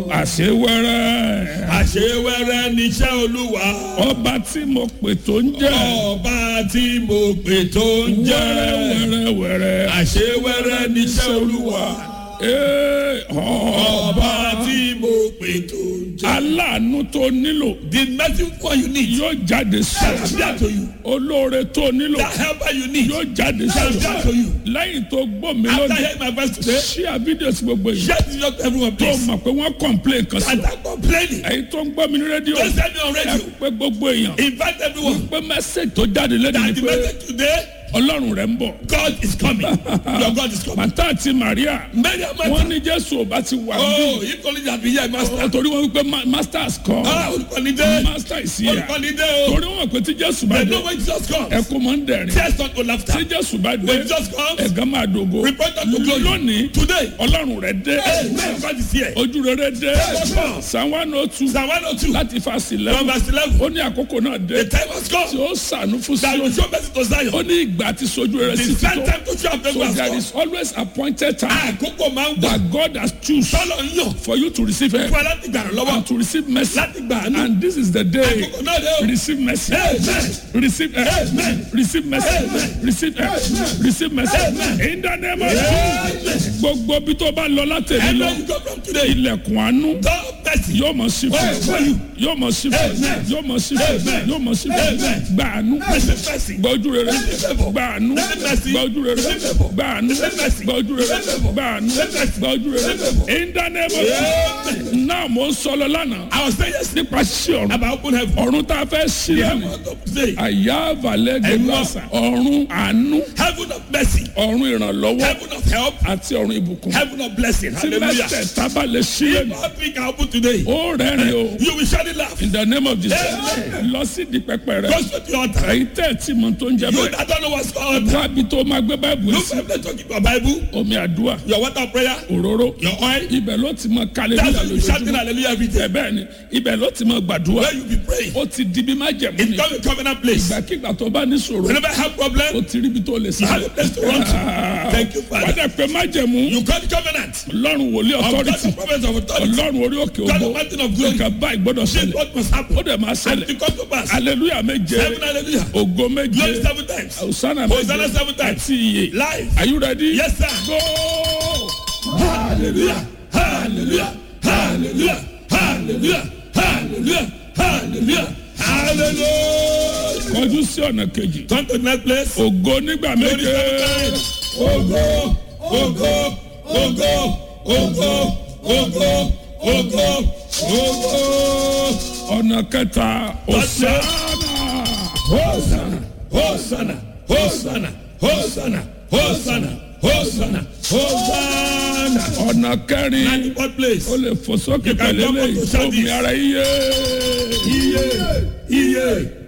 àṣewẹ́rẹ́ àṣewẹ́rẹ́ níṣẹ́ olúwa. ọba tí mo pè tó ń jẹ́ ọba tí mo pè tó ń jẹ́. wẹ́rẹ́wẹ́rẹ́wẹ́rẹ́ àṣewẹ́rẹ́ níṣẹ́ olúwa. Ee, ọ- ọba tí mo pè tó ń jẹ́. aláàánú tó nílò the mercy one you need. yóò jáde shall sí appear to you. olóore tó nílò the helper you need. yóò jáde shall sí appear to you. lẹ́yìn tó gbọ́ mi after lónìí hearing my voice today. ṣí àbídẹ̀ sí gbogbo yìí share this video to everyone tó please. mọ̀ pé wọ́n complain kan sí and i'm complaining. ẹ̀yin tó ń gbọ́ mi ní rédíò don't send me on ẹ radio. pé gbogbo èèyàn invite everyone. pé message tó jáde lẹ́nu ni that the pé message today. ọlọ́run rẹ̀ ń bọ̀ God is coming. your God is coming. màtá àti Maria many of my wọ́n ní Jésù ò bá ti wà oh bí if only that be here master. torí wọ́n wípé ma- masters kọ́ ah olùkọ́ni dé. master ìsìyà olùkọ́ni dé o. torí wọ́n pè tí Jésù bá they dé know when Jesus comes. ẹkún máa ń dẹ̀rín tears not go laughter. tí Jésù bá dé when Jesus comes. ẹ̀gán máa dògo report unto glory. lónìí today. ọlọ́run rẹ̀ dé amen God is here. ojú rere dé Yes. Psalm one oh two psalm one oh two. láti fásitì from lẹ́wọ̀n verse eleven. ó ní àkókò náà dé the time has tí come. ó sànú fún that will Síónì show mercy to Zion. ó ní ìgbà àti sojú rere sí the ti same tó time to show so favour has there come. is always appointed time àkókò máa ń gbà. that God has choose tọ́lọ̀ ń yàn. for you to receive help fún ẹ láti gbà rẹ̀ lọ́wọ́. and to receive mercy láti gbà àánú. and this is the day àkókò náà dé o. receive mercy Amen. receive help Amen. receive mercy Amen. receive help receive mercy in the name of Jesus gbogbo bí tó bá lọ látẹ̀lé lọ Everywhere you go from today. ilẹ̀kùn àánú God mercy. yóò mọ̀ sí fún Amen. yóò mọ̀ sí fún Amen. yóò mọ̀ sí fún Amen. yóò mọ̀ sí fún Amen. gba àánú Receive mercy. gba ojú rere Receive favour. gba àánú Receive mercy. gba ojú rere Receive favour. gba àánú Receive mercy. gba ojú rere Receive favour. gba àánú Receive mercy. gba ojú rere Receive favour. in the name of Jesus náà mo ń sọ lọ lánàá I was saying yesterday nípa ṣíṣe ọ̀run about open heaven. ọ̀run tá a fẹ́ ṣí heaven lẹ́nu of today. àyà àvàlẹ̀ gẹ̀lọ́sà ọ̀run àánú heaven of mercy. ọ̀run ìrànlọ́wọ́ heaven of help. àti ọ̀run ìbùkún heaven of blessing. tí hallelujah. mẹ́tẹ̀ẹ̀ta bá lè ṣí lẹ́nu all three can open today. ó rẹ́rìn o you will surely laugh. in the name of Jesus Amen. lọ sí di pẹpẹ rẹ go straight to your altar. èyí tẹ́ ẹ̀ tí mo tó ń jẹ you bẹ́ẹ̀ that don't know what's called. wábi tó máa gbé báìbù look sí for them talking about bible. omi àdúrà your water prayer. òróró your oil. ibẹ̀ ló ti mọ kálẹ̀ that's nígbà why you shouting lójoojúmọ́ hallelujah every day. ẹ bẹ́ẹ̀ ni ibẹ̀ ló ti mọ gbàdúrà where you be praying. ó ti di bí má jẹ̀mú it ni become a covenant place. ìgbàkigbà tó bá ní sòrò whenever I have ó problem. ti rí ibi tó lè you have sáré a place to run to. thank you father. wádà pé má jẹ̀mú you call the covenant. ọlọ́run wòlíì of God authority the prophets of authority. ọlọ́run orí òkè God the ògbó mountain of glory. nǹkan báyìí gbọ́dọ̀ this ṣẹlẹ̀ what must happen. ó dẹ̀ máa and ṣẹlẹ̀ to come to pass. hallelujah méje seven hallelujah. ògo glory méje seven times. hosanna Hosanna méje seven times. àti iye life. are you ready yes sir. go hallelujah hallelujah hallelujah hallelujah hallelujah hallelujah hallelujah. kọjú sí ọ̀nà kejì turn to the next place. ògo nígbà glory méje seven times. ogo ogo ogo ogo ogo ogo ogo. ọ̀nà kẹta hosanna Hosanna, Hosanna, Hosanna, Hosanna, Hosanna, Hosanna, Hosanna. ọ̀nà kẹrin And what place? ó lè fò sókè You can pẹ̀lẹ́ come up lẹ́yìn to shout omi this. ara iye Iye, iye,